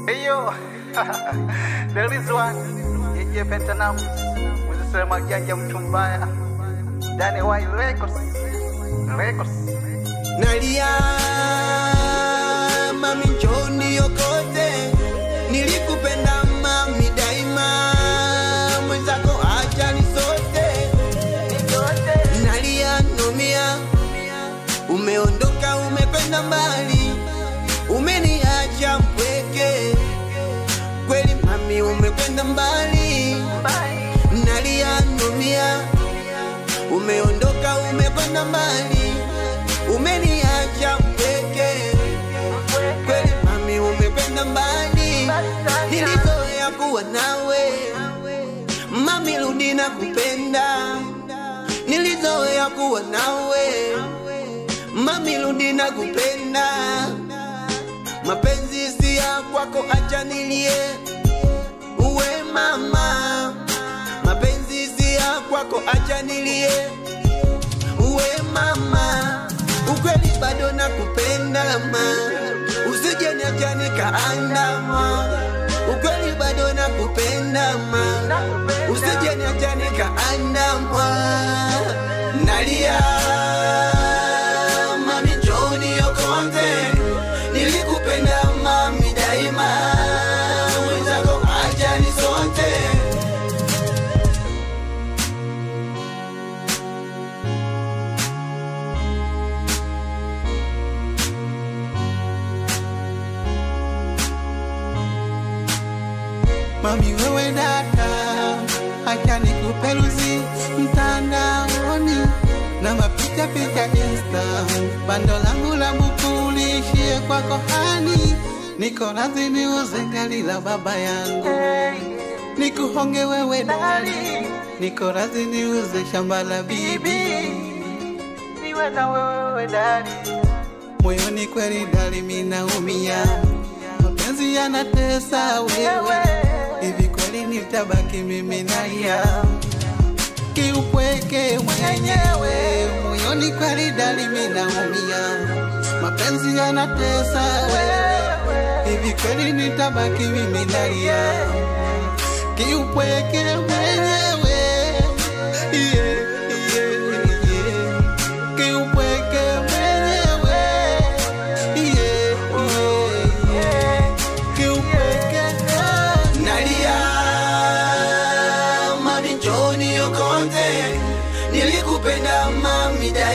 Eyo, there is one. Yeye Pentanam. Mzisema janja mtu mbaya. Dani Wai Records. Records. Nalia mami, njoni yokote, nilikupenda mami daima, mwenzako acha nisote. Nalia numia, umeondoka umekwenda mbali, umeniacha mpweke. Kweli mami, umekwenda mbali. Nalia numia, umeondoka umekwenda mbali, umeniacha mpweke. Kweli mami, umekwenda mbali, nilizoea kuwa nawe mami, rudi na kupenda, nilizoea kuwa nawe mami, rudi na kupenda. Mapenzi si ya kwako, acha nilie uwe mama, mapenzi si ya kwako, acha nilie uwe mama, ukweli bado nakupenda ma, usije niacha nikaandama, ukweli bado nakupenda ma, usije niacha nikaandama, nalia mami, njoni yokote, nilikupenda mami daima, wenzako acha nisote Mami wewe dada, acha nikuperuzi mtandaoni na mapicha picha Insta, bando langu la buku liishie kwako hani, niko radhi niuze gari la baba yangu, nikuhonge wewe dali, niko radhi niuze shamba la bibi, niwe na wewe dali, moyoni kweli dali minaumia, mapenzi yanatesa wewe, hivi kweli nitabaki mimi nalia kiupweke mwenyewe, moyoni kweli dali minaumia, mapenzi yanatesa wewe, hivi kweli nitabaki mimi nalia kiupweke mwenyewe, yeah, yeah, yeah. kiupweke mwenyewe, yeah, yeah, yeah. kiupweke Nalia mami, njoni yokote, nilikupenda mami daima